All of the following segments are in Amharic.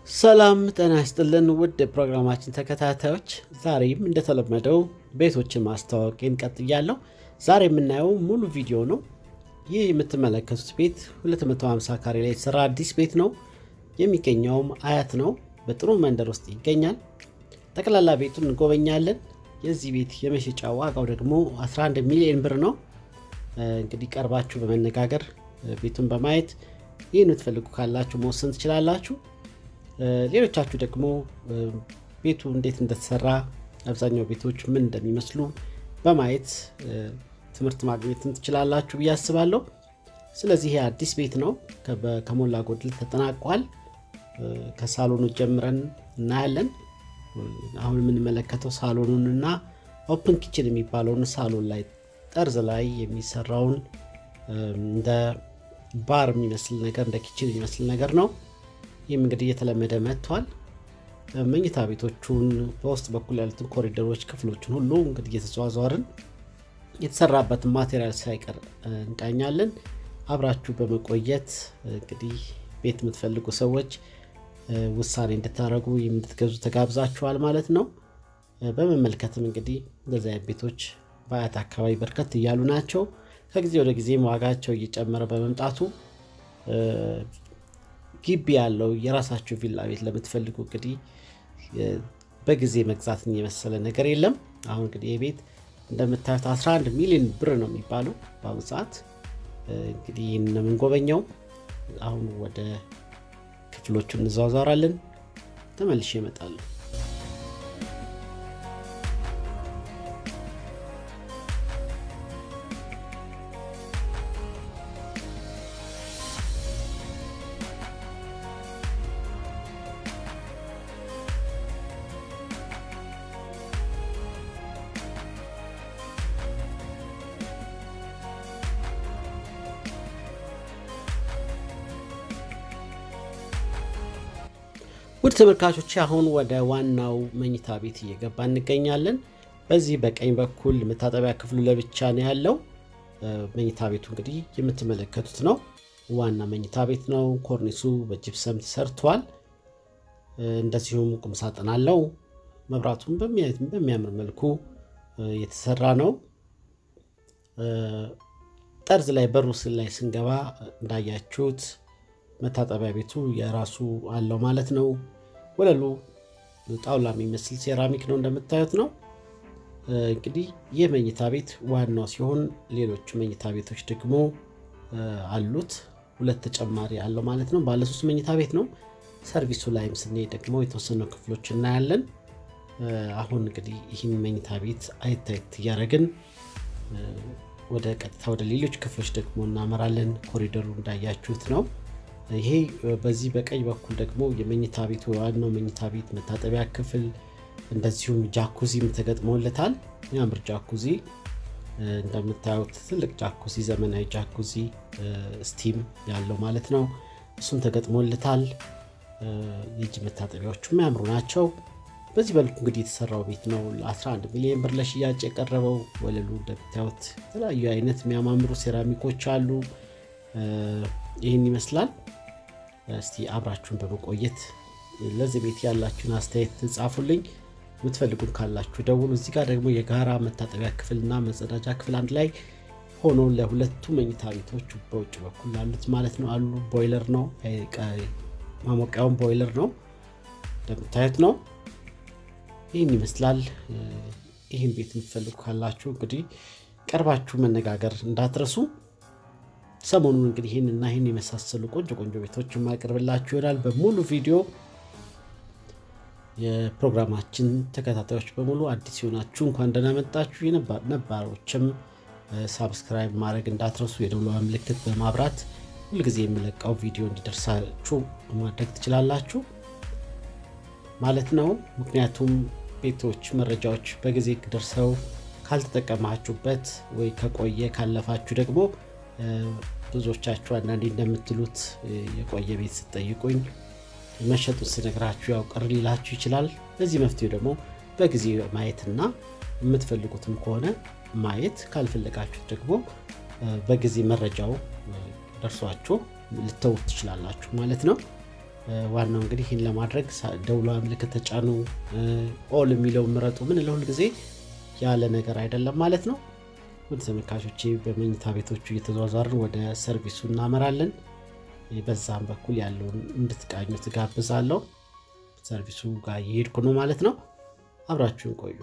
ሰላም ጤና ይስጥልን ውድ ፕሮግራማችን ተከታታዮች፣ ዛሬም እንደተለመደው ቤቶችን ማስተዋወቄን ቀጥያለሁ። ዛሬ የምናየው ሙሉ ቪዲዮ ነው። ይህ የምትመለከቱት ቤት 250 ካሬ ላይ የተሰራ አዲስ ቤት ነው። የሚገኘውም አያት ነው። በጥሩ መንደር ውስጥ ይገኛል። ጠቅላላ ቤቱን እንጎበኛለን። የዚህ ቤት የመሸጫ ዋጋው ደግሞ 11 ሚሊዮን ብር ነው። እንግዲህ ቀርባችሁ በመነጋገር ቤቱን በማየት ይህን የምትፈልጉ ካላችሁ መወሰን ትችላላችሁ። ሌሎቻችሁ ደግሞ ቤቱ እንዴት እንደተሰራ አብዛኛው ቤቶች ምን እንደሚመስሉ በማየት ትምህርት ማግኘትም ትችላላችሁ ብዬ አስባለሁ። ስለዚህ ይሄ አዲስ ቤት ነው፣ ከሞላ ጎደል ተጠናቋል። ከሳሎኑ ጀምረን እናያለን። አሁን የምንመለከተው ሳሎኑን እና ኦፕን ኪችን የሚባለውን ሳሎን ላይ ጠርዝ ላይ የሚሰራውን እንደ ባር የሚመስል ነገር እንደ ኪችን የሚመስል ነገር ነው። ይህም እንግዲህ እየተለመደ መጥቷል። መኝታ ቤቶቹን በውስጥ በኩል ያሉትን ኮሪደሮች፣ ክፍሎችን ሁሉ እንግዲህ እየተዘዋዘርን የተሰራበትን ማቴሪያል ሳይቀር እንቃኛለን። አብራችሁ በመቆየት እንግዲህ ቤት የምትፈልጉ ሰዎች ውሳኔ እንድታደርጉ እንድትገዙ ተጋብዛችኋል ማለት ነው። በመመልከትም እንግዲህ እንደዚህ አይነት ቤቶች በአያት አካባቢ በርከት እያሉ ናቸው። ከጊዜ ወደ ጊዜም ዋጋቸው እየጨመረ በመምጣቱ ግቢ ያለው የራሳችሁ ቪላ ቤት ለምትፈልጉ እንግዲህ በጊዜ መግዛትን የመሰለ ነገር የለም። አሁን እንግዲህ የቤት እንደምታዩት 11 ሚሊዮን ብር ነው የሚባለው በአሁኑ ሰዓት። እንግዲህ ይህን ነው የምንጎበኘው። አሁን ወደ ክፍሎቹ እንዘዋወራለን። ተመልሼ እመጣለሁ። ውድ ተመልካቾች አሁን ወደ ዋናው መኝታ ቤት እየገባ እንገኛለን። በዚህ በቀኝ በኩል መታጠቢያ ክፍሉ ለብቻ ነው ያለው። መኝታ ቤቱ እንግዲህ የምትመለከቱት ነው። ዋና መኝታ ቤት ነው። ኮርኒሱ በጅፕሰም ተሰርቷል። እንደዚሁም ቁምሳጥን አለው። መብራቱም በሚያምር መልኩ የተሰራ ነው። ጠርዝ ላይ በሩ ስል ላይ ስንገባ እንዳያችሁት መታጠቢያ ቤቱ የራሱ አለው ማለት ነው። ወለሉ ጣውላ የሚመስል ሴራሚክ ነው እንደምታዩት ነው። እንግዲህ ይህ መኝታ ቤት ዋናው ሲሆን ሌሎቹ መኝታ ቤቶች ደግሞ አሉት። ሁለት ተጨማሪ አለው ማለት ነው። ባለሶስት መኝታ ቤት ነው። ሰርቪሱ ላይም ስንሄድ ደግሞ የተወሰኑ ክፍሎች እናያለን። አሁን እንግዲህ ይህን መኝታ ቤት አየት አየት እያደረግን ወደ ቀጥታ ወደ ሌሎች ክፍሎች ደግሞ እናመራለን። ኮሪደሩ እንዳያችሁት ነው። ይሄ በዚህ በቀኝ በኩል ደግሞ የመኝታ ቤቱ ዋናው መኝታ ቤት መታጠቢያ ክፍል እንደዚሁም ጃኩዚም ተገጥሞለታል። የሚያምር ጃኩዚ እንደምታዩት ትልቅ ጃኩዚ፣ ዘመናዊ ጃኩዚ ስቲም ያለው ማለት ነው። እሱም ተገጥሞለታል። የእጅ መታጠቢያዎቹ የሚያምሩ ናቸው። በዚህ በልኩ እንግዲህ የተሰራው ቤት ነው። ለ11 ሚሊዮን ብር ለሽያጭ የቀረበው። ወለሉ እንደምታዩት የተለያዩ አይነት የሚያማምሩ ሴራሚኮች አሉ። ይህን ይመስላል። እስቲ አብራችሁን በመቆየት ለዚህ ቤት ያላችሁን አስተያየት ጻፉልኝ። የምትፈልጉን ካላችሁ ደውሉ። እዚህ ጋር ደግሞ የጋራ መታጠቢያ ክፍልና መጸዳጃ ክፍል አንድ ላይ ሆኖ ለሁለቱ መኝታ ቤቶች በውጭ በኩል ላሉት ማለት ነው አሉ። ቦይለር ነው ማሞቂያውን ቦይለር ነው እንደምታዩት ነው። ይህን ይመስላል። ይህን ቤት የምትፈልጉ ካላችሁ እንግዲህ ቀርባችሁ መነጋገር እንዳትረሱ። ሰሞኑን እንግዲህ ይህን እና ይህን የመሳሰሉ ቆንጆ ቆንጆ ቤቶች የማቀርብላችሁ ይሆናል። በሙሉ ቪዲዮ የፕሮግራማችን ተከታታዮች በሙሉ አዲስ የሆናችሁ እንኳን ደህና መጣችሁ። ነባሮችም ሳብስክራይብ ማድረግ እንዳትረሱ፣ የደውሏ ምልክት በማብራት ሁልጊዜ የምለቀው ቪዲዮ እንዲደርሳችሁ ማድረግ ትችላላችሁ ማለት ነው። ምክንያቱም ቤቶች መረጃዎች በጊዜ ደርሰው ካልተጠቀማችሁበት ወይ ከቆየ ካለፋችሁ ደግሞ ብዙዎቻችሁ አንዳንዴ እንደምትሉት የቆየ ቤት ስጠይቁኝ መሸጡን ስነግራችሁ ያው ቅር ሊላችሁ ይችላል። ለዚህ መፍትሄው ደግሞ በጊዜ ማየትና የምትፈልጉትም ከሆነ ማየት ካልፈለጋችሁ ደግሞ በጊዜ መረጃው ደርሷችሁ ልተውት ትችላላችሁ ማለት ነው። ዋናው እንግዲህ ይህን ለማድረግ ደውሏ ምልክት ተጫኑ፣ ኦል የሚለው ምረጡ ምንለው ሁል ጊዜ ያለ ነገር አይደለም ማለት ነው። ውድ ተመልካቾቼ በመኝታ ቤቶቹ እየተዟዟርን ወደ ሰርቪሱ እናመራለን። በዛም በኩል ያለውን እንድትቃኙ ትጋብዛለሁ። ሰርቪሱ ጋር እየሄድኩ ነው ማለት ነው። አብራችሁን ቆዩ።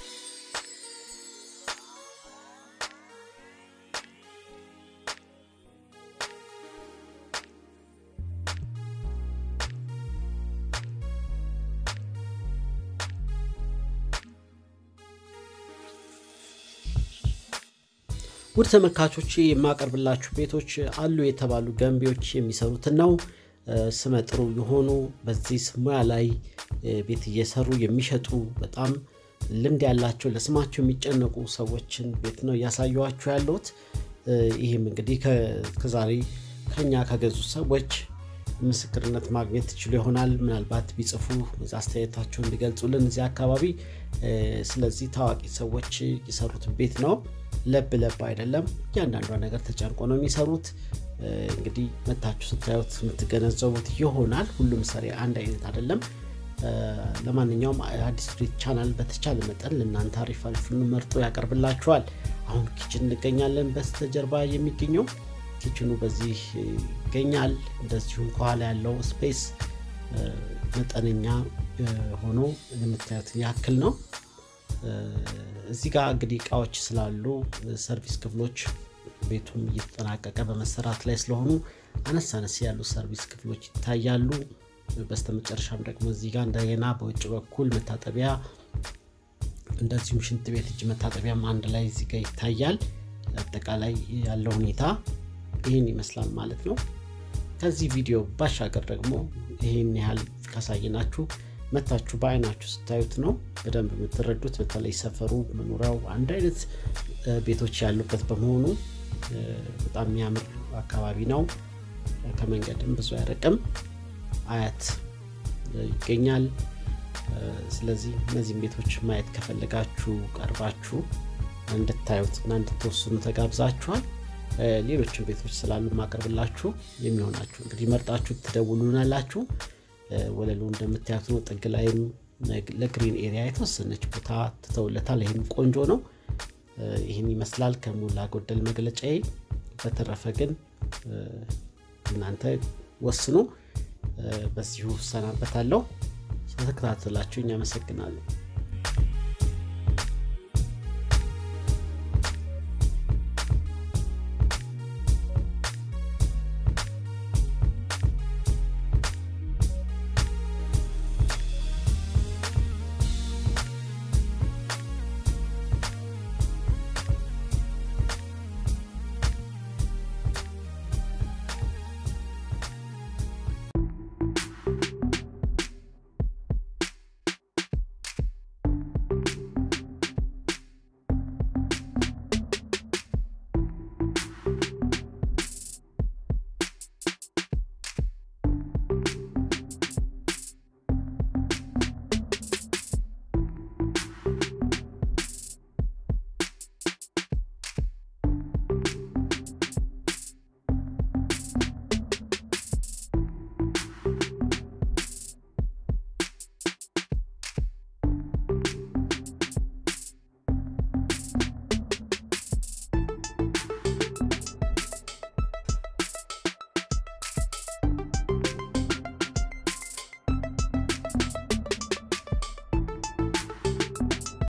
ውድ ተመልካቾች የማቀርብላችሁ ቤቶች አሉ የተባሉ ገንቢዎች የሚሰሩትን ነው። ስመ ጥሩ የሆኑ በዚህ ሙያ ላይ ቤት እየሰሩ የሚሸጡ በጣም ልምድ ያላቸው ለስማቸው የሚጨነቁ ሰዎችን ቤት ነው እያሳየኋችሁ ያለሁት። ይህም እንግዲህ ከዛሬ ከኛ ከገዙ ሰዎች ምስክርነት ማግኘት ትችሉ ይሆናል። ምናልባት ቢጽፉ አስተያየታቸውን ቢገልጹልን እዚህ አካባቢ። ስለዚህ ታዋቂ ሰዎች የሰሩትን ቤት ነው። ለብ ለብ አይደለም። እያንዳንዷ ነገር ተጨንቆ ነው የሚሰሩት። እንግዲህ መታችሁ ስታዩት የምትገነዘቡት ይሆናል። ሁሉም ሰሪ አንድ አይነት አይደለም። ለማንኛውም አዲስ ቱዴት ቻናል በተቻለ መጠን ለእናንተ አሪፍ አሪፉን መርጦ ያቀርብላችኋል። አሁን ኪችን እንገኛለን። በስተጀርባ የሚገኘው ኪችኑ በዚህ ይገኛል። እንደዚሁም ከኋላ ያለው ስፔስ መጠነኛ ሆኖ የምታዩትን ያክል ነው። እዚህ ጋር እንግዲህ እቃዎች ስላሉ ሰርቪስ ክፍሎች ቤቱም እየተጠናቀቀ በመሰራት ላይ ስለሆኑ አነስ አነስ ያሉ ሰርቪስ ክፍሎች ይታያሉ። በስተመጨረሻም ደግሞ እዚህ ጋር እንደገና በውጭ በኩል መታጠቢያ እንደዚሁም ሽንት ቤት እጅ መታጠቢያም አንድ ላይ እዚህ ጋር ይታያል። አጠቃላይ ያለው ሁኔታ ይህን ይመስላል ማለት ነው። ከዚህ ቪዲዮ ባሻገር ደግሞ ይህን ያህል ካሳየናችሁ መታችሁ በአይናችሁ ስታዩት ነው በደንብ የምትረዱት። በተለይ ሰፈሩ መኖሪያው አንድ አይነት ቤቶች ያሉበት በመሆኑ በጣም የሚያምር አካባቢ ነው። ከመንገድም ብዙ አይርቅም፣ አያት ይገኛል። ስለዚህ እነዚህም ቤቶች ማየት ከፈለጋችሁ ቀርባችሁ እንድታዩት እና እንድትወስኑ ተጋብዛችኋል። ሌሎችም ቤቶች ስላሉ ማቀርብላችሁ የሚሆናችሁ እንግዲህ መርጣችሁ ትደውሉናላችሁ። ወለሉ እንደምታዩት ነው። ጥግ ላይም ለግሪን ኤሪያ የተወሰነች ቦታ ትተውለታል። ይህም ቆንጆ ነው። ይህን ይመስላል ከሞላ ጎደል መግለጫዬ። በተረፈ ግን እናንተ ወስኑ። በዚሁ ሰናበታለሁ። ስለተከታተላችሁ እኛ አመሰግናለሁ።